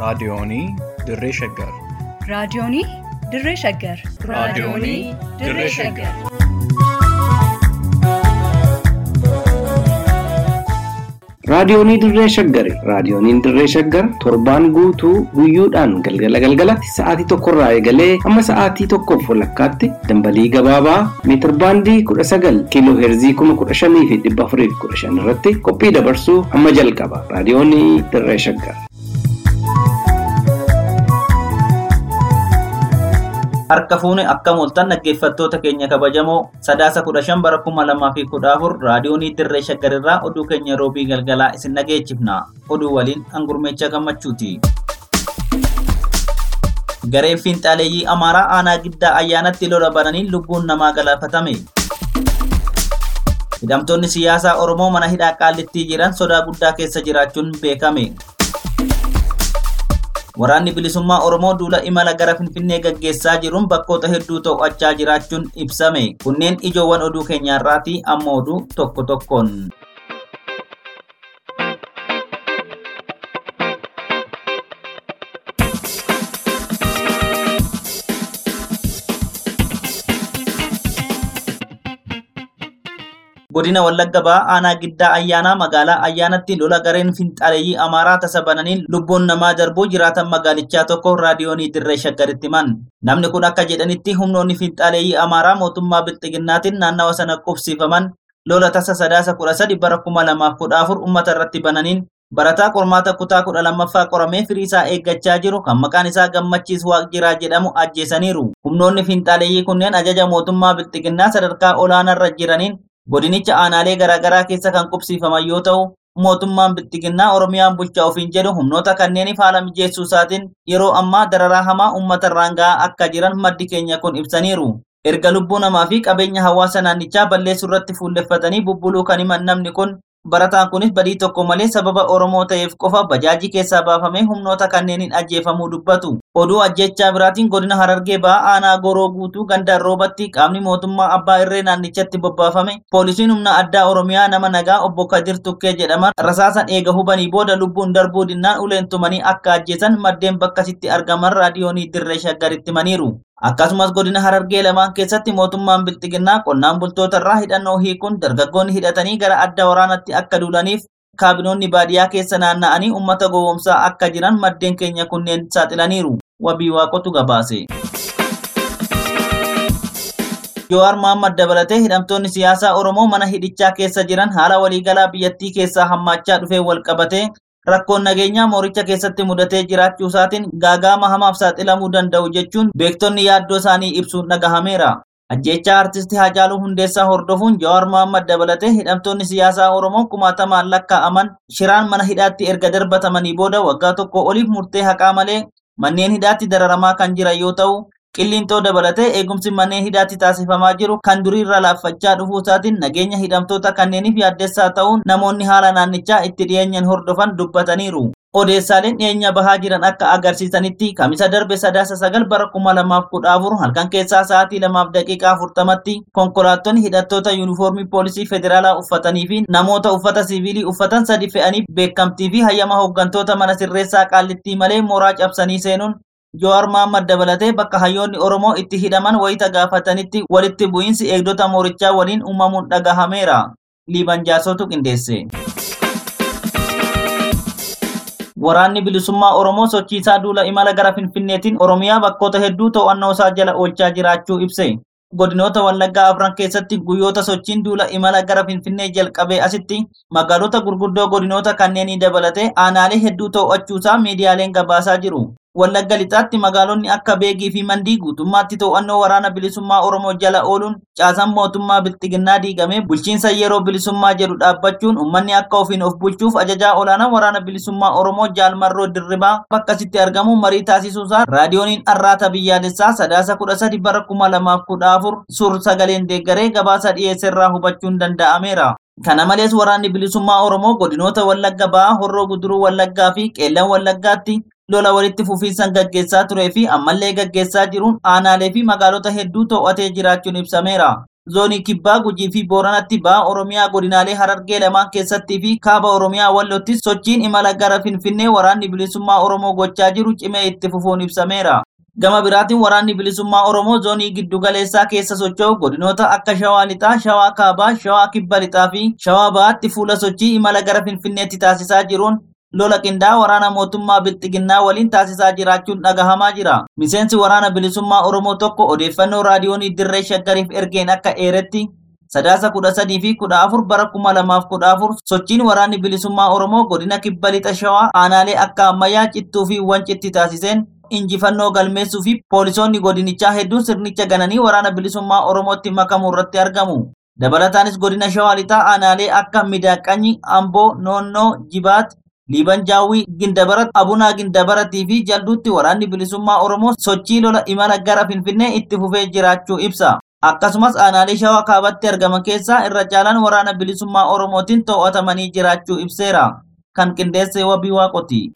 Raadiyoonii Dirree Shaggar. Raadiyoonii Dirree Shaggar. Raadiyoonii Dirree Shaggar. Raadiyoonii Dirree Shaggari. Raadiyooniin Dirree Shaggar torbaan guutuu guyyoodhaan galgala galgalatti sa'aatii tokkorraa eegalee hamma sa'aatii tokkoof walakkaatti dambalii gabaabaa meetir baandii kudha sagal kiiloo heerzii kuma kudha shanii fi dhibba afurii fi kudha shan irratti qophii dabarsuu hamma jalqaba. Raadiyoonii Dirree Shaggar. Harka fuune akka mooltan dhaggeeffattoota keenya kabajamoo sadaasa kudha shan bara kuma lamaa fi kudha afur raadiyoonii dirree shaggarirraa oduu keenya roobii galgalaa isin dhageechifna. Oduu waliin hangurmeecha gammachuuti. Gareen fiinxaaleeyyii Amaaraa aanaa giddaa ayyaanatti lola bananii lubbuun namaa galaafatame. Hidhamtoonni siyaasaa Oromoo mana hidhaa qaallittii jiran sodaa guddaa keessa jiraachuun beekame. Waraanni bilisummaa Oromoo duula imala gara Finfinnee gaggeessaa jiruun bakkoota hedduu to'achaa jiraachuun ibsame. Kunneen ijoowwan oduu keenyaarraati amma oduu tokko tokkoon. godina wallagga ba'aa aanaa giddaa ayyaanaa magaalaa ayyaanatti lola gareen finxaaleeyyii amaaraa tasa bananiin lubbuun namaa darbuu jiraatan magaalichaa tokko raadiyoonii dirree shaggaritti himan namni kun akka jedhanitti humnoonni finxaaleeyyii amaaraa mootummaa bilxiginnaatiin naannawa sana qubsiifaman lola tasa sadaasa kudha sadi bara kuma lamaaf kudha afur ummata irratti bananiin barataa qormaata kutaa kudha lammaffaa qoramee firii isaa eeggachaa jiru kan maqaan isaa gammachiis waaqjiraa jedhamu ajjeesaniiru humnoonni finxaaleeyyii kunneen ajaja mootummaa bilxiginnaa sadarkaa olaanaarra jiraniin godinicha aanaalee garaagaraa keessa kan qubsiifaman yoo ta'u mootummaan bilxiginnaa oromiyaan bulchaa ofiin jedhu humnoota kanneeniif haala mijeessuu isaatiin yeroo ammaa dararaa hamaa uummata irraan ga'aa akka jiran maddi keenya kun ibsaniiru. Erga lubbuu namaa fi qabeenya hawaasa naannichaa balleessuu irratti fuulleffatanii bubbuluu kan himan namni kun barataan kunis badii tokko malee sababa Oromoo ta'eef qofa bajaajii keessaa baafamee humnoota kanneeniin ajjeefamuu dubbatu. Oduu ajjechaa biraatiin godina Harargee ba'aa aanaa goroo guutuu gandaan roobatti qaamni mootummaa abbaa irree naannichatti bobbaafame poolisiin humna addaa Oromiyaa nama nagaa obbo Kadir Tukkee jedhaman rasaasan eega hubanii booda lubbuun darbuu dinnaan uleen tumanii akka ajjeesan maddeen bakkasitti argaman raadiyoonii dirree shaggaritti himaniiru. Akkasumas godina Harargee lamaan keessatti mootummaan bilxiginnaa qonnaan bultoota irraa hidhannoo hiikuun dargaggoonni hidhatanii gara adda waraanatti akka duulaniif kaabinoonni baadiyyaa keessa naanna'anii uummata gowwoomsaa akka jiran maddeen keenya kunneen saaxilaniiru. Wabii waaqotu gabaase. Jowaar Mohaammed dabalatee hidhamtoonni siyaasaa Oromoo mana hidhichaa keessa jiran haala waliigalaa biyyattii keessaa hammaachaa dhufee wal qabatee rakkoon nageenyaa mooricha keessatti mudatee jiraachuu isaatiin gaagaama hamaaf saaxilamuu danda'u jechuun beektonni yaaddoo isaanii ibsuun dhagahameera. Ajjeechaa artistii Haacaaluu Hundeessaa hordofuun Jawaar Mohaammed dabalatee hidhamtoonni siyaasaa Oromoo kumaatamaan lakkaa'aman shiraan mana hidhaatti erga darbatamanii booda waggaa tokko oliif murtee haqaa malee manneen hidhaatti dararamaa kan jiran yoo ta'u qillintoo dabalatee eegumsi manneen hidhaatti taasifamaa jiru kan duriirra laaffachaa dhufuu isaatiin nageenya hidhamtoota kanneeniif yaaddessaa ta'uun namoonni haala naannichaa itti dhiyeenyan hordofan dubbataniiru. Odeessaaleen dhiyeenya bahaa jiran akka agarsiisanitti kamisa darbe sadaasa sagal bara kuma lamaaf kudha afur halkan keessaa sa'aatii lamaaf daqiiqaa afurtamatti konkolaattonni hidhattoota yuunifoormii poolisii federaalaa uffatanii fi namoota uffata siviilii uffatan sadi fe'anii beekamtii fi hayyama hooggantoota mana sirreessaa qaallittii malee mooraa cabsanii seenuun Jowaar Mohaammed dabalatee bakka hayyoonni Oromoo itti hidhaman wayita gaafatanitti walitti bu'iinsi eegdota moorichaa waliin uumamuun dhagahameera. Liiban jaasotu qindeesse. Waraanni bilisummaa Oromoo sochiisaa duula imala gara Finfinneetiin Oromiyaa bakkoota hedduu to'annoo isaa jala oolchaa jiraachuu ibse. Godinoota Wallaggaa afran keessatti guyyoota sochiin duula imala gara Finfinnee jalqabee asitti magaalota gurguddoo godinoota kanneenii dabalatee aanaalee hedduu to'achuusaa miidiyaaleen gabaasaa jiru. Wallagga lixaatti magaalonni akka Beegii fi Mandii guutummaatti to'annoo waraana bilisummaa Oromoo jala ooluun caasaan mootummaa bilxiginnaa diigamee bulchiinsa yeroo bilisummaa jedhu dhaabbachuun uummanni akka ofiin of bulchuuf ajajaa olaanaa waraana bilisummaa Oromoo Jaalmarroo Dirribaa bakkasitti argamu marii taasisuusaa raadiyooniin arraata biyyaalessaa sadaasa kudha sadi bara kuma lamaaf kudha afur suur sagaleen deeggaree gabaasa dhiyeesserraa hubachuun danda'ameera. Kana malees waraanni bilisummaa Oromoo godinoota Wallagga ba'aa Horroo Guduruu Wallaggaa fi Qeellan Wallaggaatti lola walitti fufiinsan gaggeessaa turee fi ammallee gaggeessaa jiruun aanaalee fi magaalota hedduu to'atee jiraachuun ibsameera. zoonii kibbaa gujii fi booranatti ba'a oromiyaa godinaalee harargee lamaan keessattii fi kaaba oromiyaa wallootti sochiin imala gara finfinnee waraanni bilisummaa oromoo gochaa jiru cimee itti fufuun ibsameera. Gama biraatiin waraanni bilisummaa Oromoo zoonii giddu galeessaa keessa socho'u godinoota akka Shawaa Lixaa, Shawaa Kaabaa, Shawaa Kibba Lixaa fi Shawaa Bahaatti fuula sochii imala gara Finfinneetti taasisaa jiruun lola qindaa waraana mootummaa Bilxiginnaa waliin taasisaa jiraachuun dhagahamaa jira. Miseensi waraana bilisummaa Oromoo tokko odeeffannoo raadiyoonii Dirree Shaggariif ergeen akka eeretti sadaasa kudha sadii fi kudha afur bara kuma lamaaf kudha afur sochiin waraanni bilisummaa Oromoo godina kibba lixa shawaa aanaalee akka ammayyaa cittuu fi wancitti taasiseen injifannoo galmeessuu fi poolisoonni godinichaa hedduun sirnicha gananii waraana bilisummaa Oromootti makamuu irratti argamu. Dabalataanis godina shawaa lixaa aanaalee akka Midaaqanyi, Amboo, Noonnoo, Jibaat, Liiban Jaawwii, Gindabarat, Abunaa Gindabaratii fi Jalduutti waraanni bilisummaa Oromoo sochii lola imala gara Finfinnee itti fufee jiraachuu ibsa. Akkasumas aanaalee shawaa kaabatti argaman keessaa irra caalaan waraana bilisummaa Oromootiin to'atamanii jiraachuu ibseera. Kan qindeesse wabii waaqoti.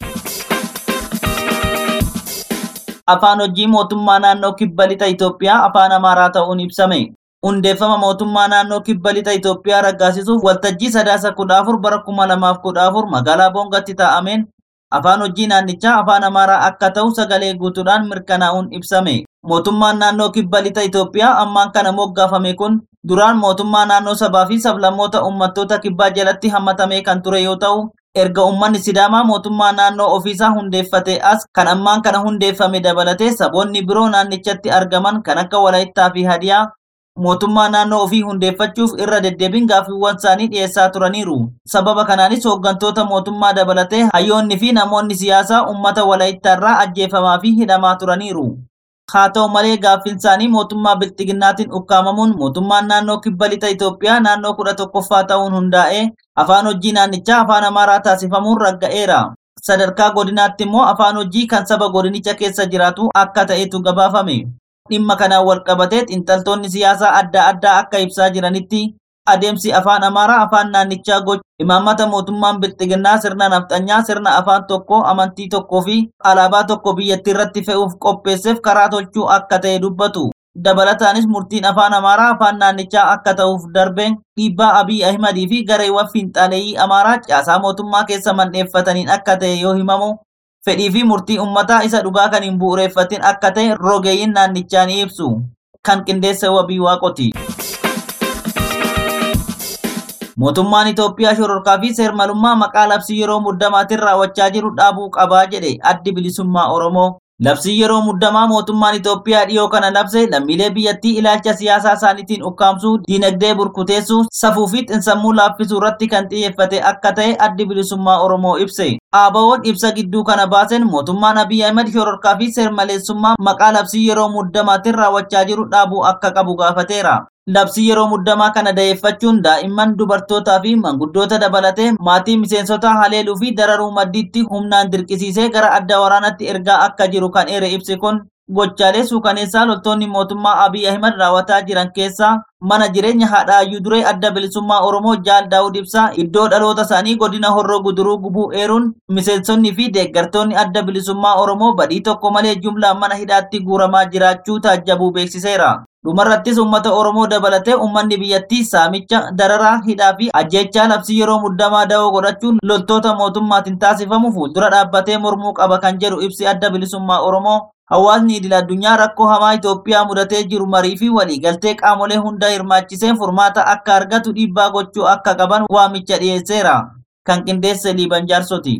Afaan hojii mootummaa naannoo kibba lixa Itoophiyaa afaan Amaaraa ta'uun ibsame. Hundeeffama mootummaa naannoo kibba lixa Itoophiyaa raggaasisuuf waltajjii sadaasa kudha afur bara kuma lamaaf kudha afur magaalaa Boongatti taa'ameen afaan hojii naannichaa afaan Amaaraa akka ta'u sagalee guutuudhaan mirkanaa'uun ibsame. Mootummaan naannoo kibba lixa Itoophiyaa ammaan kana moggaafame kun duraan mootummaa naannoo sabaa fi sablammoota uummattoota kibbaa jalatti hammatamee kan ture yoo ta'u, erga uummanni Sidaamaa mootummaa naannoo ofiisaa hundeeffate as kan ammaan kana hundeeffame dabalatee saboonni biroo naannichatti argaman kan akka Walaayittaa fi Hadiyaa mootummaa naannoo ofii hundeeffachuuf irra deddeebiin gaaffiiwwan isaanii dhiyeessaa turaniiru. Sababa kanaanis hooggantoota mootummaa dabalatee hayyoonni fi namoonni siyaasaa uummata Walaayittaarraa ajjeefamaa fi hidhamaa turaniiru. Haa ta'u malee gaaffiin isaanii mootummaa bilxiginnaatiin ukkaamamuun mootummaan naannoo kibba lixa Itoophiyaa naannoo kudha tokkoffaa ta'uun hundaa'ee afaan hojii naannichaa afaan Amaaraa taasifamuun ragga'eera. Sadarkaa godinaatti immoo afaan hojii kan saba godinicha keessa jiraatu akka ta'etu gabaafame. Dhimma kanaan wal qabatee xiinxaltoonni siyaasaa adda addaa akka ibsaa jiranitti adeemsi afaan Amaaraa afaan naannichaa gochuu imaammata mootummaan bilxiginnaa sirna nafxanyaa sirna afaan tokkoo amantii tokkoo fi alaabaa tokko biyyattii irratti fe'uuf qopheesseef karaa tolchuu akka ta'e dubbatu. Dabalataanis murtiin afaan Amaaraa afaan naannichaa akka ta'uuf darbe dhiibbaa Abiy Ahimadii fi gareewwan fiinxaaleeyyii Amaaraa caasaa mootummaa keessa mandheeffataniin akka ta'e yoo himamu fedhii fi murtii uummataa isa dhugaa kan hin bu'uureeffatin akka ta'e rogeeyyiin naannichaa ni ibsu. Kan qindeesse wabii waaqoti. Mootummaan Itoophiyaa shororkaa fi seermalummaa maqaa labsii yeroo muddamaatiin raawwachaa jiru dhaabuu qabaa jedhe addi bilisummaa Oromoo. Labsii yeroo muddamaa mootummaan Itoophiyaa dhiyoo kana labse lammiilee biyyattii ilaalcha siyaasaa isaaniitiin ukkaamsuu, diinagdee burkuteessuu, safuu fi xinsammuu laaffisuu irratti kan xiyyeeffate akka ta'e addi bilisummaa Oromoo ibse. ABO'n ibsa gidduu kana baasen mootummaan Abiy Ahmed shororkaa fi seermaleessummaa maqaa labsii yeroo muddamaatiin raawwachaa jiru dhaabuu akka qabu gaafateera. Labsii yeroo muddamaa kana da'eeffachuun daa'imman dubartootaa fi manguddoota dabalatee maatii miseensota haleeluu fi dararuu maddiitti humnaan dirqisiisee gara adda waraanatti ergaa akka jiru kan eere ibsi kun gochaalee suukaneessaa loltoonni mootummaa Abiy Ahimad raawwataa jiran keessaa mana jireenya haadha ayyuu duree adda bilisummaa Oromoo Jaal Daawud Ibsaa iddoo dhaloota isaanii godina Horroo Guduruu gubuu eeruun miseensonni fi deeggartoonni adda bilisummaa Oromoo badii tokko malee jumlaan mana hidhaatti guuramaa jiraachuu taajjabuu beeksiseera. Dhumarrattis uummata Oromoo dabalatee uummanni biyyattii saamicha, dararaa, hidhaa fi ajjechaa labsii yeroo muddamaa da'oo godhachuun loltoota mootummaatiin taasifamu fuuldura dhaabbatee mormuu qaba kan jedhu ibsi adda bilisummaa Oromoo. Hawaasni idil addunyaa rakkoo hamaa Itoophiyaa mudatee jiru marii fi waliigaltee qaamolee hunda hirmaachiseen furmaata akka argatu dhiibbaa gochuu akka qaban waamicha dhiyeesseera. Kan qindeesse Liiban Jaarsoti.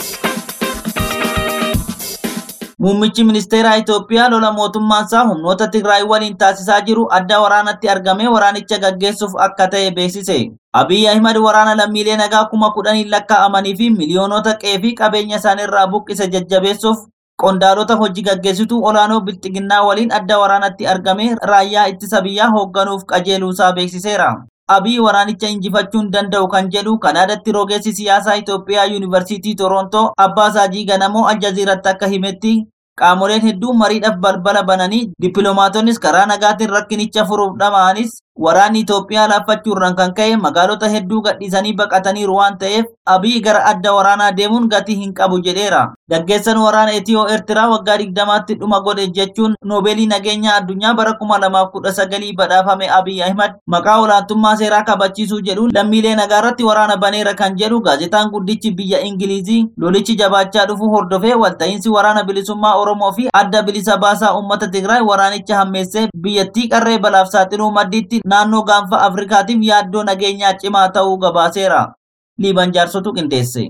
Muummichi ministeeraa Itoophiyaa lola mootummaan isaa humnoota Tigraay waliin taasisaa jiru adda waraanatti argamee waraanicha gaggeessuuf akka ta'e beeksise. Abiy Ahimad waraana lammiilee nagaa kuma kudhanii lakkaa'amanii fi miliyoonota qe'ee fi qabeenya isaaniirraa buqqise jajjabeessuuf qondaalota hojii gaggeessituu olaanoo bilxiginnaa waliin adda waraanatti argamee raayyaa ittisa biyyaa hoogganuuf qajeeluusaa beeksiseera. Abiy waraanicha injifachuun danda'u kan jedhu Kanaadatti rogeessi siyaasaa Itoophiyaa Yuunivarsiitii Torontoo Abbaa Saajii Ganamoo Aljaziiratti akka himetti qaamoleen hedduun mariidhaaf balbala bananii dippiloomaatoonnis karaa nagaatiin rakkinicha furuuf dhama'anis Waraanni Itoophiyaa laaffachuurraan kan ka'e magaalota hedduu gadhiisanii baqataniiru waan ta'eef Abiy gara adda waraanaa deemuun gatii hin qabu jedheera. Gaggeessaan waraana Itiyoo Eertiraa waggaa digdamaatti dhuma godhe jechuun noobeelii nageenyaa addunyaa bara kuma lamaaf kudha sagalii badhaafame Abiy Ahimad maqaa olaantummaa seeraa kabachiisuu jedhuun lammiilee nagaarratti waraana baneera kan jedhu gaazexaan guddichi biyya Ingilizii lolichi jabaachaa dhufu hordofee walta'iinsi waraana bilisummaa Oromoo fi adda bilisa baasaa uummata Tigraay waraanicha hammeessee biyyattii qarree balaaf saaxiluu maddiitti naannoo gaanfa Afrikaatiif yaaddoo nageenyaa cimaa ta'uu gabaaseera. Liiban jaarsotu qindeesse.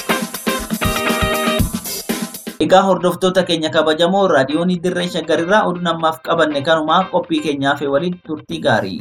Egaa hordoftoota keenya kabajamoo raadiyoonii dirree shaggarirraa oduu namaaf qabanne kanumaa qophii keenyaaf waliin turtii gaarii.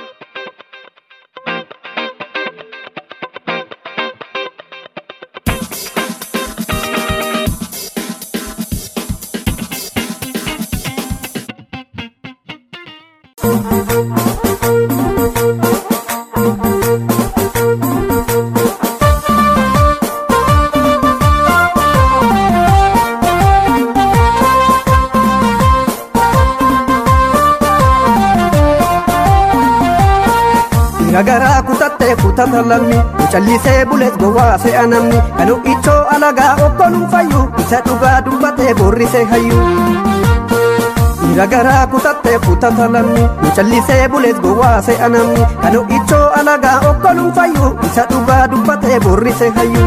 Nagaraa kutattee kutata lammi Mucallisee bulees gowwaa se'a namni Kanu ichoo alagaa okkoluu fayyu Isa dhugaa dubbatee borrisee hayyu Nagaraa kutattee kutata lammi Mucallisee bulees gowwaa se'a namni Kanu ichoo alagaa okkoluu fayyu Isa dhugaa dubbatee borrisee hayyu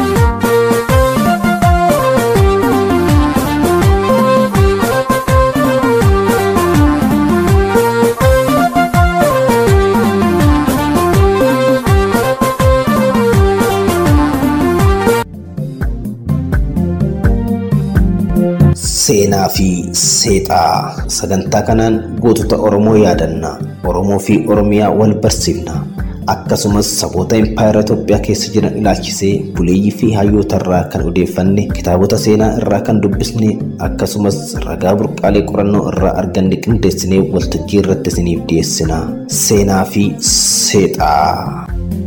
Seenaa fi seexaa sagantaa kanaan gootota Oromoo yaadanna Oromoo fi Oromiyaa wal barsiifna akkasumas saboota impaayera Itoophiyaa keessa jiran ilaalchisee buleeyyii fi hayyoota irraa kan odeeffanne kitaabota seenaa irraa kan dubbisne akkasumas ragaa burqaalee qorannoo irraa arganne qindeessinee waltajjii irratti isiniif dhiyeessina seenaa fi seexaa.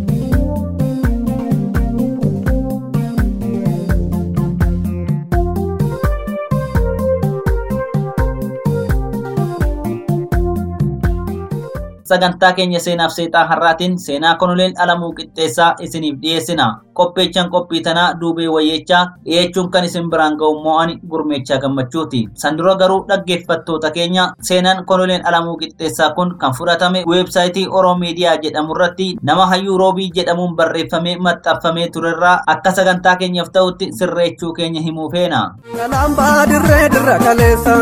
sagantaa keenya seenaaf seexaa har'aatiin seenaa konoleen alamuu qixxeessaa isiniif dhiyeessina qopheechaan qophii tanaa duubee wayyeechaa dhiyeechuun kan isin biraan ga'u mo'ani gurmeechaa gammachuuti san dura garuu dhaggeeffattoota keenya seenaan konoleen alamuu qixxeessaa kun kan fudhatame weebsaayitii oroomiidiyaa jedhamu irratti nama hayyuu roobii jedhamuun barreeffamee maxxanfamee turerraa akka sagantaa keenyaaf ta'utti sirreechuu keenya himuu feena. Kalambaa dirree dirra kaleessa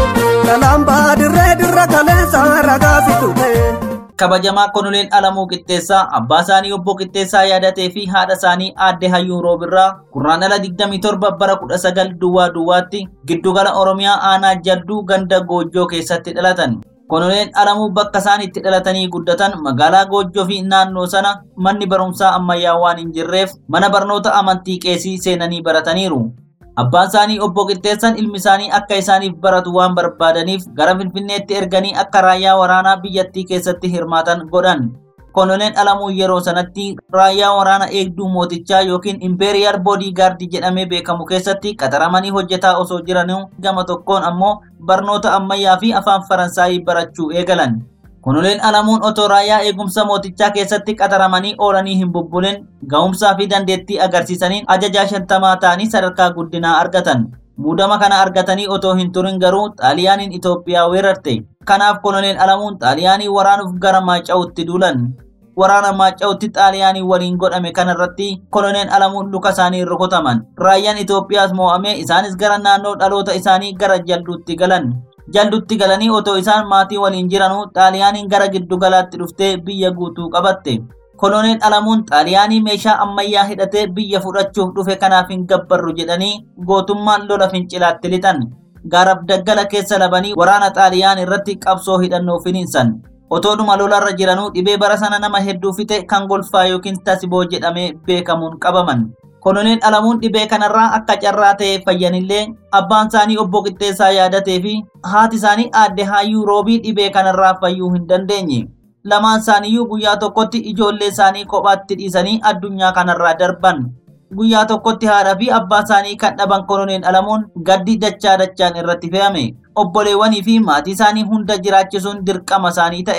Kalambaa dirree dirra kaleessa ragaa fitu ta'e. kabajamaa konoleen alamuu qixxeessaa abbaa isaanii obbo qixxeessaa yaadatee fi haadha isaanii aadde hayyuu roobirraa gurraandhala 27 bara 19 duwwaa duwwaatti giddugala oromiyaa aanaa jadduu ganda goojjoo keessatti dhalatan konoleen alamuu bakka isaan itti dhalatanii guddatan magaalaa goojjoo fi naannoo sana manni barumsaa ammayyaa waan hin jirreef mana barnoota amantii qeesii seenanii barataniiru Abbaan isaanii obbo Qixxeessan ilmi isaanii akka isaaniif baratu waan barbaadaniif gara Finfinneetti erganii akka raayyaa waraanaa biyyattii keessatti hirmaatan godhan. Konoleen Alamuu yeroo sanatti raayyaa waraana eegduu mootichaa yookiin Imperial Bodyguard jedhamee beekamu keessatti qaxaramanii hojjetaa osoo jiranuu gama tokkoon ammoo barnoota ammayyaa fi afaan Faransaayii barachuu eegalan. Konoleen Alamuun otoo raayyaa eegumsa mootichaa keessatti qaxaramanii oolanii hin bubbulin ga'umsaa fi dandeettii agarsiisaniin ajajaa shantamaa ta'anii sadarkaa guddinaa argatan. Muudama kana argatanii otoo hin turin garuu xaaliyaaniin Itoophiyaa weerarte. Kanaaf konoleen Alamuun xaaliyaanii waraanuuf gara Maaca'utti duulan. Waraana Maaca'utti xaaliyaanii waliin godhame kanarratti konoleen Alamuun luka isaanii rukutaman. Raayyaan Itoophiyaas moo'amee isaanis gara naannoo dhaloota isaanii gara jalduutti galan. jaldutti galanii otoo isaan maatii waliin jiranuu xaaliyaaniin gara giddu galaatti dhuftee biyya guutuu qabatte. Koloneel Alamuun xaaliyaanii meeshaa ammayyaa hidhatee biyya fudhachuuf dhufe kanaaf hin gabbarru jedhanii gootummaan lola fincilaatti lixan. Gaaraaf daggala keessa labanii waraana xaaliyaan irratti qabsoo hidhannoo finiinsan. Otoodhuma lolarra jiranuu dhibee bara sana nama hedduu fixe kan golfaa yookiin tasiboo jedhamee beekamuun qabaman. Koloneel Alamuun dhibee kanarraa akka carraa ta'e fayyanillee abbaan isaanii obbo Qixxeessaa yaadatee fi haati isaanii aadde Hayyuu Roobii dhibee kanarraa fayyuu hin dandeenye. Lamaan isaaniiyyuu guyyaa tokkotti ijoollee isaanii kophaatti dhiisanii addunyaa kanarraa darban. Guyyaa tokkotti haadha fi abbaa isaanii kan dhaban koloneel Alamuun gaddi dachaa dachaan irratti fe'ame. Obboleewwanii fi maatii isaanii hunda jiraachisuun dirqama isaanii ta'e.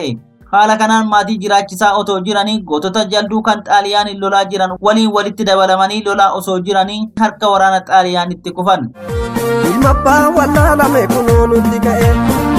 Haala kanaan maatii jiraachisaa otoo jiranii gootota jalduu kan xaaliyaaniin lolaa jiran waliin walitti dabalamanii lolaa osoo jiranii harka waraana xaaliyaanitti kufan. ilma abbaa wallaalame kunoo nutti ka'e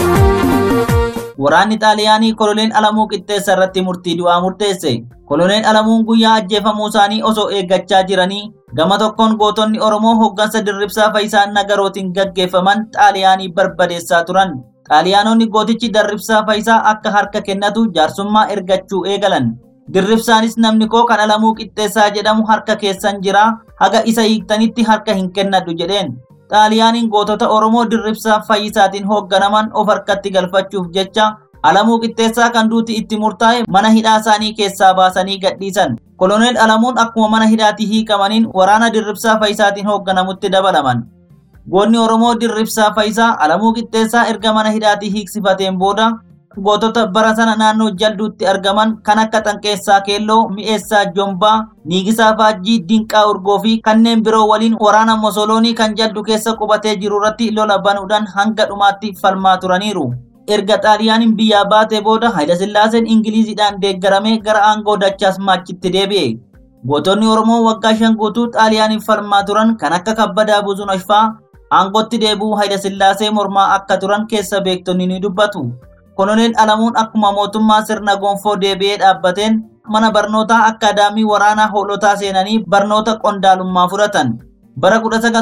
Waraanni xaaliyaanii koloneel Alamuu Qixxeessa irratti murtii du'aa murteesse. Koloneel Alamuun guyyaa ajjeefamuu isaanii osoo eeggachaa jiranii gama tokkoon gootonni Oromoo hooggansa dirribsaa Fayisaa Nagarootiin gaggeeffaman xaaliyaanii barbadeessaa turan. Xaaliyaanonni gootichi dirribsaa Fayisaa akka harka kennatu jaarsummaa ergachuu eegalan. Dirribsaanis namni koo kan Alamuu Qixxeessaa jedhamu harka keessan jira haga isa hiiktanitti harka hin kennadhu jedheen. Xaaliyaaniin gootota Oromoo dirribsaa fayyisaatiin hoogganaman of harkatti galfachuuf jecha Alamuu Qixxeessaa kan duuti itti murtaa'e mana hidhaa isaanii keessaa baasanii gadhiisan. Koloneel Alamuun akkuma mana hidhaatii hiikamaniin waraana dirribsaa fayyisaatiin hoogganamutti dabalaman. Goonni Oromoo dirribsaa fayyisaa Alamuu Qixxeessaa erga mana hidhaatii hiiksifateen booda gootota bara sana naannoo jalduutti argaman kan akka Xanqeessaa Keelloo, Mi'eessaa Jombaa, Niigisaa Faajjii, Dinqaa Urgoo fi kanneen biroo waliin waraana Mosoloonii kan jaldu keessa qubatee jiru irratti lola banuudhaan hanga dhumaatti falmaa turaniiru. Erga xaaliyaaniin biyyaa baatee booda Hayilasillaaseen Ingiliizidhaan deeggaramee gara aangoo dachaas maachitti deebi'e. Gootonni Oromoo waggaa shan guutuu xaaliyaaniif falmaa turan kan akka kabbadaa buzunosh fa'aa aangootti deebi'uu Hayilasillaasee mormaa akka turan keessa beektonni ni dubbatu. Koloneel Alamuun akkuma mootummaa sirna gonfoo deebi'ee dhaabbateen mana barnootaa akkaadaamii waraanaa hoolotaa seenanii barnoota qondaalummaa fudhatan. Bara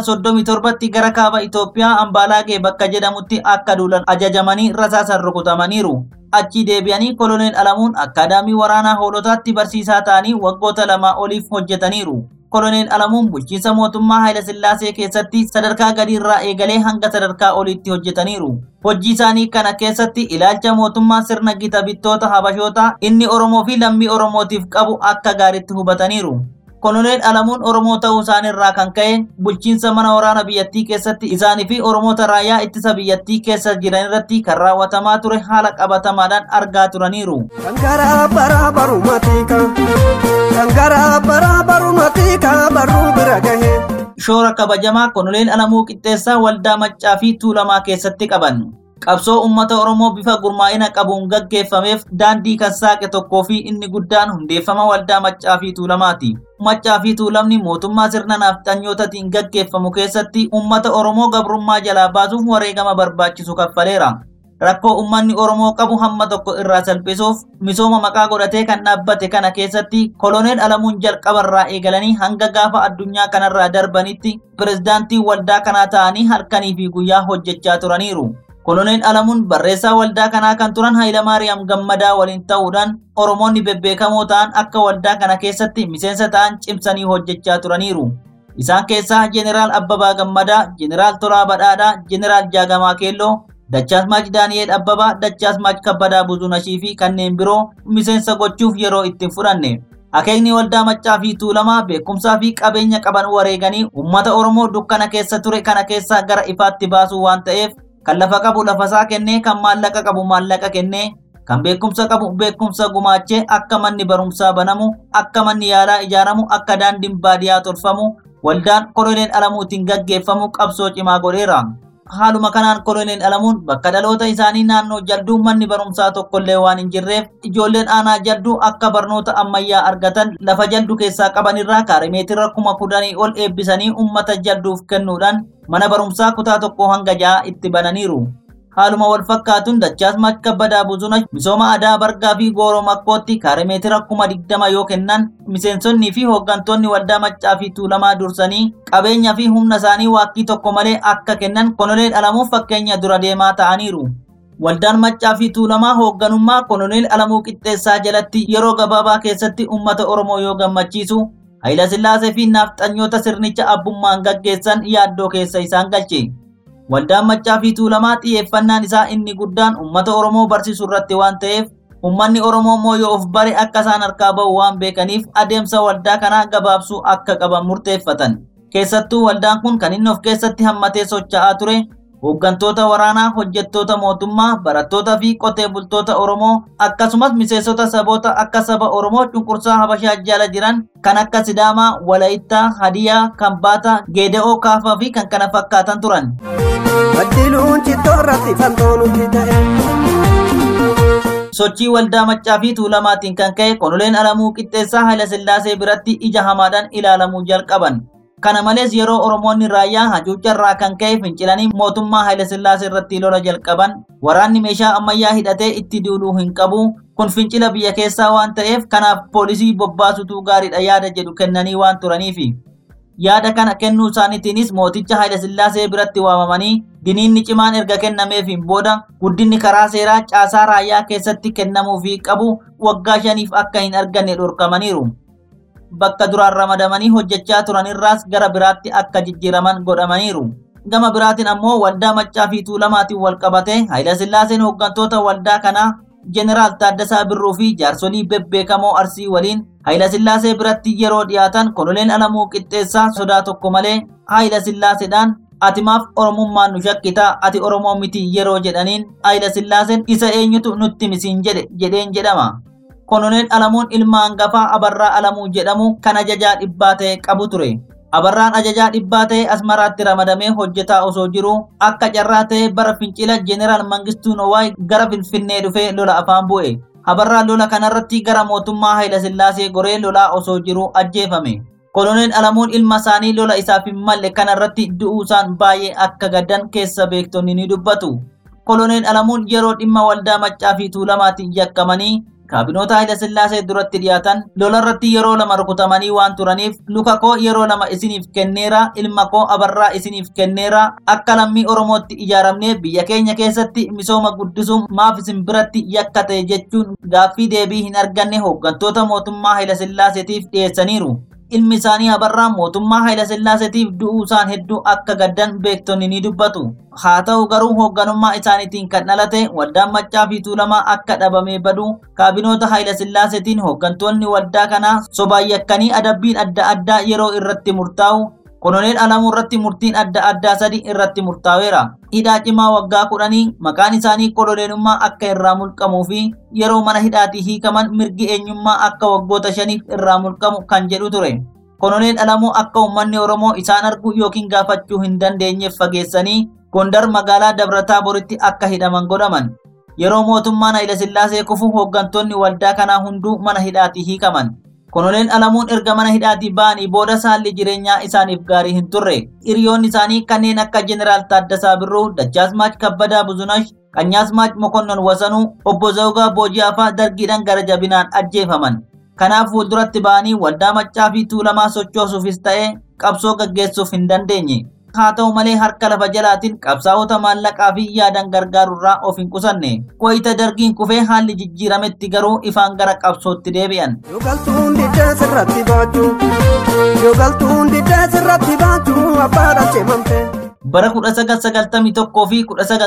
1937tti gara kaaba Itoophiyaa Ambaalaagee bakka jedhamutti akka duulan ajajamanii rasaasan rukutamaniiru. Achii deebi'anii koloneel Alamuun akkaadaamii waraanaa hoolotaatti barsiisaa ta'anii waggoota lamaa oliif hojjetaniiru. Koloneel Alamuun bulchiinsa mootummaa Hayilasillaasee keessatti sadarkaa gadiirraa eegalee hanga sadarkaa oliitti hojjetaniiru. Hojii isaanii kana keessatti ilaalcha mootummaa sirna gita bittoota Habashootaa inni Oromoo fi lammii Oromootiif qabu akka gaariitti hubataniiru. Koloneel Alamuun Oromoo ta'uu isaaniirraa kan ka'e bulchiinsa mana waraana biyyattii keessatti isaanii fi Oromoota raayyaa ittisa biyyattii keessa jiran irratti kan raawwatamaa ture haala qabatamaadhaan argaa turaniiru. kan garaa baraa barumatika kan garaa baraa barumatika barruu bira gahe shoora kabajamaa koloneel Alamuu Qixxeessaa waldaa Maccaa fi Tuulamaa keessatti qaban. Qabsoo uummata Oromoo bifa gurmaa'ina qabuun gaggeeffameef daandii kan saaqe tokkoo fi inni guddaan hundeeffama waldaa Maccaa fi Tuulamaati. Maccaa fi Tuulamni mootummaa sirna nafxanyootaatiin gaggeeffamu keessatti uummata Oromoo gabrummaa jalaa baasuuf wareegama barbaachisu kaffaleera. Rakkoo uummanni Oromoo qabu hamma tokko irraa salphisuuf misooma maqaa godhatee kan dhaabbate kana keessatti koloneel Alamuun jalqabarraa eegalanii hanga gaafa addunyaa kanarraa darbanitti pirezidaantii waldaa kanaa ta'anii halkanii fi guyyaa hojjechaa turaniiru. Koloneel Alamuun barreessaa waldaa kanaa kan turan Hayilamaariyaam Gammadaa waliin ta'uudhaan Oromoonni bebbeekamoo ta'an akka waldaa kana keessatti miseensa ta'an cimsanii hojjechaa turaniiru. Isaan keessaa Jeneraal Abbabaa Gammadaa, Jeneraal Tolaa Badhaadhaa, Jeneraal Jaagamaa Keelloo, Dachaasmaach Daani'eel Abbabaa, Dachaasmaach Kabbadaa Buzunashii fi kanneen biroo miseensa gochuuf yeroo ittiin fudhanne. Akeekni waldaa maccaa fi tuulamaa beekumsaa fi qabeenya qaban wareeganii uummata Oromoo dukkana keessa ture kana keessa gara ifaatti baasuu waan ta'eef kan lafa qabu lafasaa kennee kan maallaqa qabu maallaqa kennee kan beekumsa qabu beekumsa gumaachee akka manni barumsaa banamu akka manni yaalaa ijaaramu akka daandiin baadiyaa tolfamu waldaan koloneel alamuutiin gaggeeffamu qabsoo cimaa godheera. Haaluma kanaan koloneel alamuun bakka dhaloota isaanii naannoo jalduu manni barumsaa tokkollee waan hin jirreef ijoolleen aanaa jalduu akka barnoota ammayyaa argatan lafa jaldu keessaa qabanirraa kaarimeetira kuma kudhanii ol eebbisanii uummata jalduuf kennuudhaan mana barumsaa kutaa tokko hanga ja'a itti bananiiru. Haaluma wal fakkaatuun Dachaasmaach Kabbadaa Buzunash misooma aadaa bargaa fi gooroo makkootti kaarimeetira kuma digdama yoo kennan miseensonnii fi hooggantoonni waldaa maccaa fi tuulamaa dursanii qabeenya fi humna isaanii waakkii tokko malee akka kennan koloneel alamuuf fakkeenya dura deemaa ta'aniiru. Waldaan maccaa fi tuulamaa hoogganummaa koloneel alamuu qixxeessaa jalatti yeroo gabaabaa keessatti uummata Oromoo yoo gammachiisu Hayila Sillaasee fi naafxanyoota sirnicha abbummaan gaggeessan yaaddoo keessa isaan galche. Waldaan maccaa fi tuulamaa xiyyeeffannaan isaa inni guddaan uummata Oromoo barsiisuu irratti waan ta'eef uummanni Oromoo immoo yoo of bare akka isaan harkaa bahu waan beekaniif adeemsa waldaa kanaa gabaabsuu akka qaban murteeffatan. Keessattuu waldaan kun kan inni of keessatti hammatee socho'aa ture hooggantoota waraanaa, hojjettoota mootummaa, barattoota fi qotee bultoota Oromoo akkasumas miseensota saboota akka saba Oromoo cunqursaa Habashaa jala jiran kan akka Sidaamaa, Walaayittaa, Hadiyaa, Kambaataa, Geeda'oo, Kaafaa fi kan kana fakkaatan turan. Baddiluun cittoo irratti fantoo nuti ta'e. sochii waldaa maccaa fi tuulamaatiin kan ka'e konoleen alamuu qixxeessaa haila sillaasee biratti ija hamaadhaan ilaalamuu jalqaban kana malees yeroo oromoonni raayyaa hacuucarraa kan ka'e fincilanii mootummaa haila sillaasee irratti lola jalqaban waraanni meeshaa ammayyaa hidhatee itti duuluu hin qabu kun fincila biyya keessaa waan ta'eef kanaaf poolisii bobbaasutu gaariidha yaada jedhu kennanii waan turaniifi yaada kana kennuu isaaniitiinis mooticha haila sillaasee biratti waamamanii diniinni cimaan erga kennameefiin booda guddinni karaa seeraa caasaa raayyaa keessatti kennamuufii qabu waggaa shaniif akka hin arganne dhorkamaniiru. Bakka duraan ramadamanii hojjechaa turanirraas gara biraatti akka jijjiiraman godhamaniiru. Gama biraatiin ammoo waldaa maccaa fi tuulamaatiin wal qabate Haayila Sillaaseen hooggantoota waldaa kanaa Jeneraal Taaddasaa Birruu fi jaarsolii bebbeekamoo Arsii waliin Haayila Sillaasee biratti yeroo dhiyaatan konoleen Alamuu Qixxeessaa sodaa tokko malee Haayila Sillaaseedhaan ati maaf oromummaan nu shakkitaa ati oromoo miti yeroo jedhaniin Haayila Sillaaseen isa eenyutu nutti misiin jedhe jedheen jedhama. Kononeel Alamuun ilma hangafaa Abarraa Alamuu jedhamu kan ajajaa dhibbaa ta'e qabu ture. Abarraan ajajaa dhibbaa ta'e Asmaraatti ramadamee hojjetaa osoo jiru akka carraa ta'e bara fincila Jeneraal Mangistuu Nowaay gara Finfinnee dhufee lola afaan bu'e. Abarraan lola kanarratti gara mootummaa Haayila Sillaasee goree lolaa osoo jiru ajjeefame. Koloneel Alamuun ilma isaanii lola isaaf hin malle kanarratti du'uusaan baay'ee akka gaddan keessa beektonni ni dubbatu. Koloneel Alamuun yeroo dhimma waldaa maccaa fi tuulamaatiin yakkamanii kaabinoota Haayila Sillaasee duratti dhiyaatan lolarratti yeroo lama rukutamanii waan turaniif luka koo yeroo lama isiniif kenneera ilma koo abarraa isiniif kenneera akka lammii oromootti ijaaramnee biyya keenya keessatti misooma guddisuun maaf isin biratti yakka ta'e jechuun gaaffii deebii hin arganne hooggantoota mootummaa Haayila Sillaaseetiif dhiyeessaniiru. ilmi isaanii abarraa mootummaa Haayila Sillaaseetiif du'uu isaan hedduu akka gaddan beektonni ni dubbatu. Haa ta'u garuu hoogganummaa isaaniitiin kan dhalate waldaan maccaa fi tuulamaa akka dhabamee badu kaabinoota Haayila Sillaaseetiin hooggantoonni waldaa kanaa sobaan yakkanii adabbiin adda addaa yeroo irratti murtaa'u Koloneel Alamuu irratti murtiin adda addaa sadi irratti murtaa'eera. Hidhaa cimaa waggaa kudhanii maqaan isaanii koloneenummaa akka irraa mulqamuu fi yeroo mana hidhaatii hiikaman mirgi eenyummaa akka waggoota shaniif irraa mulqamu kan jedhu ture. Koloneel Alamuu akka uummanni Oromoo isaan arguu yookiin gaafachuu hin dandeenyeef fageessanii Gondar magaalaa Dabra-Taaboritti akka hidhaman godhaman. Yeroo mootummaan Haayila Sillaasee kufu hooggantoonni waldaa kanaa hunduu mana hidhaatii hiikaman. Koloneel Alamuun erga mana hidhaatii ba'anii booda haalli jireenyaa isaaniif gaarii hin turre. Hiriyoonni isaanii kanneen akka Jeneraal Taaddasaa Birruu, Dachaasmaach Kabbadaa Buzunash, Qanyaasmaach Mokonnon Wasanuu, Obbo Zawgaa Booji'aa fa'aa dargiidhaan gara jabinaan ajjeefaman. Kanaaf fuulduratti ba'anii waldaa maccaa fi tuulamaa sochoosuufis ta'ee qabsoo gaggeessuuf hin dandeenye. Haa ta'u malee harka lafa jalaatiin qabsaa'ota maallaqaa fi yaadan gargaarurraa of hin qusanne. Wayita dargiin kufee haalli jijjiirametti garuu ifaan gara qabsootti deebi'an. Yoo galtuun didee sirratti baachuu Yoo galtuun didee sirratti baachuu abbaadhaan ceemamte. Bara 1991 fi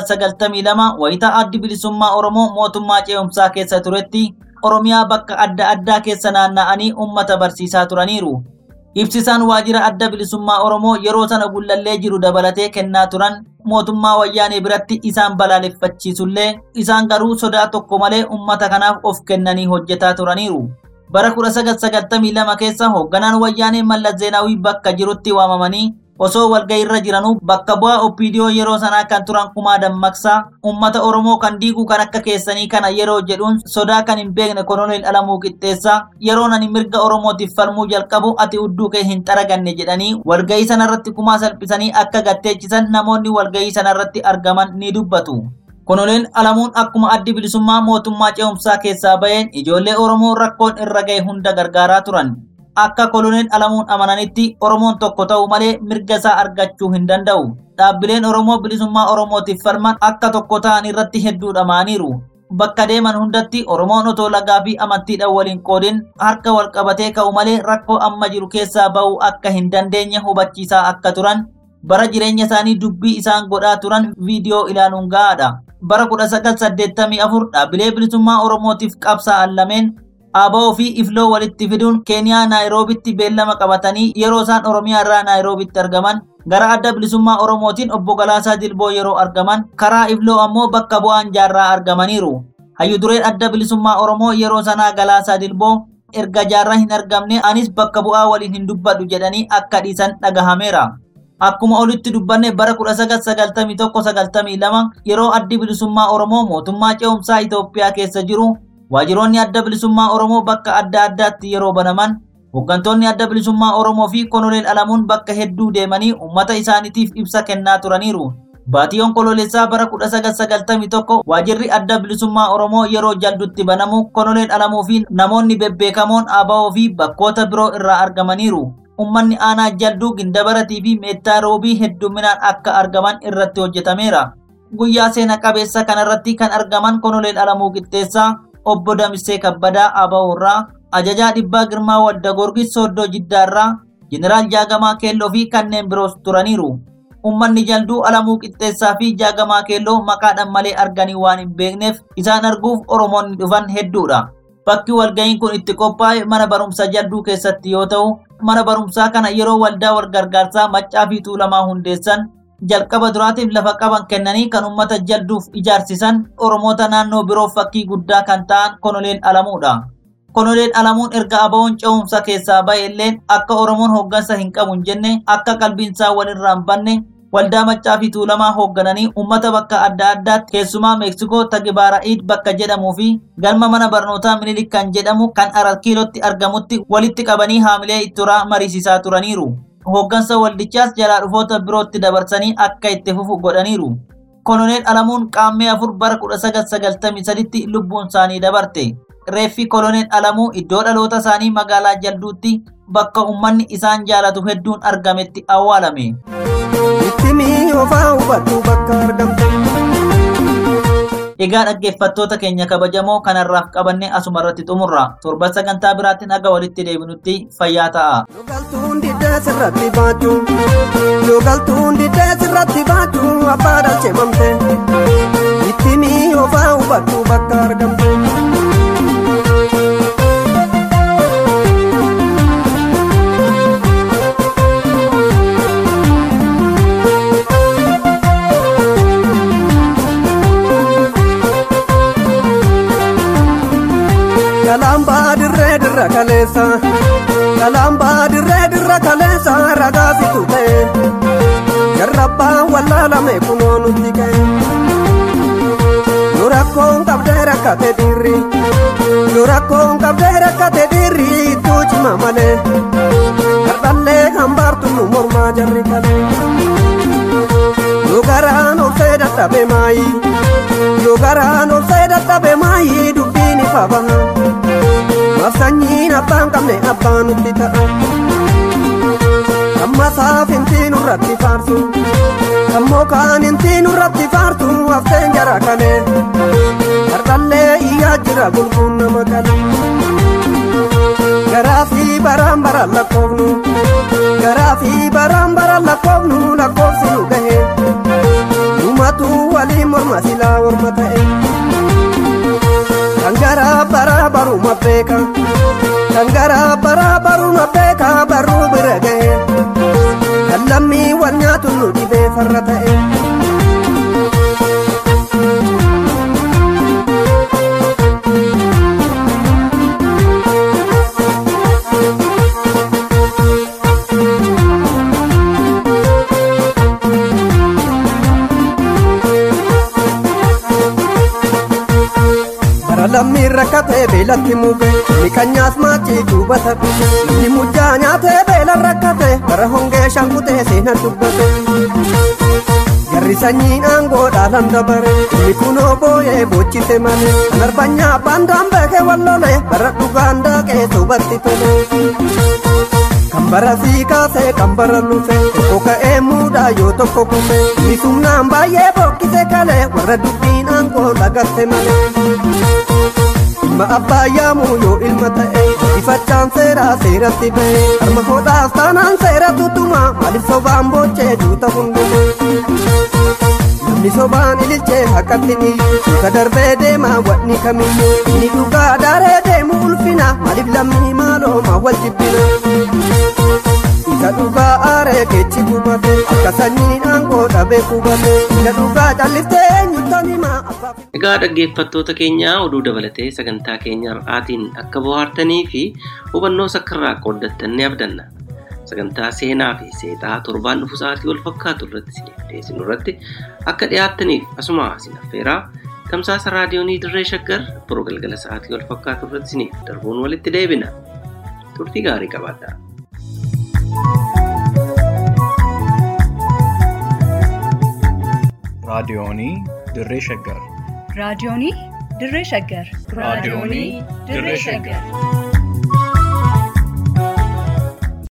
1992 wayita addi bilisummaa Oromoo mootummaa ce'umsaa keessa turetti Oromiyaa bakka adda addaa keessa naanna'anii uummata barsiisaa turaniiru. Ibsisaan waajjira adda bilisummaa Oromoo yeroo sana gullallee jiru dabalatee kennaa turan mootummaa wayyaanee biratti isaan balaaleffachiisullee isaan garuu sodaa tokko malee uummata kanaaf of kennanii hojjetaa turaniiru. Bara 1992 keessa hoogganaan wayyaanee Mallas Zeenaawii bakka jirutti waamamanii osoo walgayiirra jiranuu bakka bu'aa OPDO yeroo sanaa kan turan kumaa dammaqsaa uummata Oromoo kan diiguu kan akka keessanii kana yeroo jedhuun sodaa kan hin beekne koloneel Alamuu Qixxeessaa yeroo ani mirga Oromootiif falmuu jalqabu ati udduu kee hin xaraganne jedhanii walgayii sanarratti kumaa salphisanii akka gatteechisan namoonni walgayii sanarratti argaman ni dubbatu. Koloneel Alamuun akkuma addi bilisummaa mootummaa ce'umsaa keessaa baheen ijoollee Oromoo rakkoon irra ga'e hunda gargaaraa turan. akka koloneel alamuun amananitti oromoon tokko ta'u malee mirga isaa argachuu hin danda'u. Dhaabbileen Oromoo bilisummaa Oromootiif falman akka tokko ta'an irratti hedduu dhama'aniiru. Bakka deeman hundatti Oromoon otoo lagaa fi amantiidhaan waliin qoodin harka wal qabatee ka'u malee rakkoo amma jiru keessaa ba'uu akka hin dandeenye hubachiisaa akka turan bara jireenya isaanii dubbii isaan godhaa turan viidiyoo ilaaluun gahaadha. Bara 1984 dhaabbilee bilisummaa Oromootiif qabsaa'an lameen Aboo fi Ifloo walitti fiduun Keeniyaa Naayiroobitti beellama qabatanii yeroo isaan Oromiyaa irraa Naayiroobitti argaman gara adda bilisummaa Oromootiin obbo Galaasaa Dilboo yeroo argaman karaa Ifloo ammoo bakka bu'aan jaarraa argamaniiru. Hayyudureen adda bilisummaa Oromoo yeroo sanaa Galaasaa Dilboo erga jaarraa hin argamne anis bakka bu'aa waliin hin dubbadhu jedhanii akka dhiisan dhagahameera. Akkuma olitti dubbanne bara 1991-92 yeroo addi bilisummaa Oromoo mootummaa ce'umsaa Itoophiyaa keessa jiru Waajjiroonni adda bilisummaa Oromoo bakka adda addaatti yeroo banaman hooggantoonni adda bilisummaa Oromoo fi konoleel alamuun bakka hedduu deemanii uummata isaaniitiif ibsa kennaa turaniiru. Baatii onkololeessaa bara 1991 waajjirri adda bilisummaa Oromoo yeroo jaldutti banamu konoleel alamuu fi namoonni bebbeekamoon ABO fi bakkoota biroo irraa argamaniiru. Uummanni aanaa jalduu gindabaratii fi meettaa roobii hedduminaan akka argaman irratti hojjetameera. Guyyaa seena qabeessa kanarratti kan argaman konoleel alamuu qixxeessaa obbo Damissee Kabbadaa Abaawurraa, ajajaa dhibbaa Girmaa Wadda Gorgis Sooddoo Jiddaarraa, Jeneraal Jaagamaa Keelloo fi kanneen biroos turaniiru. Uummanni jalduu alamuu qixxeessaa fi jaagamaa keelloo maqaadhaan malee arganii waan hin beekneef isaan arguuf Oromoonni dhufan hedduudha. Bakki walga'iin kun itti qophaa'e mana barumsaa jalduu keessatti yoo ta'u, mana barumsaa kana yeroo waldaa walgargaarsaa maccaa fi tuulamaa hundeessan jalqaba duraatiif lafa qaban kennanii kan uummata jalduuf ijaarsisan Oromoota naannoo biroof fakkii guddaa kan ta'an konoleel alamuudha. Konoleel alamuun erga abawoon ce'umsa keessaa ba'e illee akka Oromoon hooggansa hin qabu hin jenne akka qalbiinsaa walirraa hin banne waldaa maccaa fi tuulamaa hooggananii uummata bakka adda addaatti keessumaa meeksikoo tagibaara'iid bakka jedhamuu fi galma mana barnootaa minilik kan jedhamu kan arakkiilootti argamutti walitti qabanii haamilee itturaa mariisisaa turaniiru. Hooggansa waldichaas jalaa dhufoota birootti dabarsanii akka itti fufu godhaniiru. Koloneel Alamuun qaammee afur bara 1993tti lubbuun isaanii dabarte. Reeffi koloneel Alamuu iddoo dhaloota isaanii magaalaa Jalduutti bakka uummanni isaan jaalatu hedduun argametti awwaalame. Ittimii ofaa hubadhu bakka argamte. Egaa dhaggeeffattoota keenya kabajamoo kanarraaf qabanne asuma irratti xumurra. Torban sagantaa biraatti naga walitti deebinutti fayyaa ta'a. Yoogaltuun diddee sirratti baatu. Yoogaltuun diddee sirratti baatu abbaa dhalcheeffamte. Ittimii ofaa hubadhu bakka argamte. Kalamba dirree dirra kaleessa. Kalamba dirree dirra kaleessa ragaa fitu ta'e. Jarrabbaa wallaalame kunoo nutti ka'e. Yoo rakkoon qabdee rakkate dirri. Yoo rakkoon qabdee rakkate dirri ittuu cima malee. Kardhallee hambaartu nu mormaa jarri kalee. Yoo garaan obsee dadhabe maayi. Yoo garaan obsee dadhabe maayi dubbiin ifa baha. Mafsanyiin abbaan qabne abbaan nutti ta'a. Amma saafintii nurratti faarsu. Ammoo kaan intii nurratti faarsu hafteen jara kalee. Kardhallee iyyaa jira gulguun nama kalee. Garaa fi baraan baraan lakkoofnu. Garaa fi baraan baraan lakkoofnu lakkoofsi nu gahe. Dhumatu waliin morma silaa morma ta'e. Dangara bara baruma beeka. Dangara bara baruma beeka baruu bira gahe. Kan lammii wal nyaatu nu dhibee farra ta'e. Bara lammiin rakkatee beelatti muke miqanyaas maachii duubata dhufe namni mujjaa nyaatee beela rakkate bara hongee shankutee seena dubbate. Jarri sanyiin aangoo dhaalan dabare inni kunoo booyee boochise malee kan arbanyaa baandaan beekee wallole bara dhugaan daaqee soobatti tole. Kan bara sii kaasee kan bara lufe tokko ka'ee muudaa yoo tokko kufe inni sumnaan baay'ee bokkise kalee warra dubbiin aangoo lagatte malee. Ilma abbaa yaamuu yoo ilma ta'e ifachaan seeraa seeratti ba'e harma hodhaas taanaan seera tutuma maaliif sobaan boochee duuta hundume. Namni sobaan ililchee haqqatti ni duuka darbee deemaa wanni kamiyyuu inni dhugaa daaree deemu ulfina maaliif lammii maaloo maa wal jibbina. Isa dhugaa aaree keechi gubate akka sanyiin aangoo dhabee qubate isa dhugaa calliftee eenyuutan himaa abbaaf. Egaa dhaggeeffattoota keenya oduu dabalatee sagantaa keenya har'aatiin akka bohaartanii fi hubannoo sakkarraa qooddattan ni abdanna. sagantaa seenaa fi seexaa torbaan dhufu sa'aatii wal fakkaatu irratti isiniif dhiyeessinu irratti akka dhiyaattaniif asuma isin affeeraa tamsaasa raadiyoonii dirree shaggar boroo galgala sa'aatii wal fakkaatu irratti isiniif darbuun walitti deebina turtii gaarii qabaadhaa. raadiyoonii dirree shaggar raadiyoonii dirree shaggar raadiyoonii dirree shaggar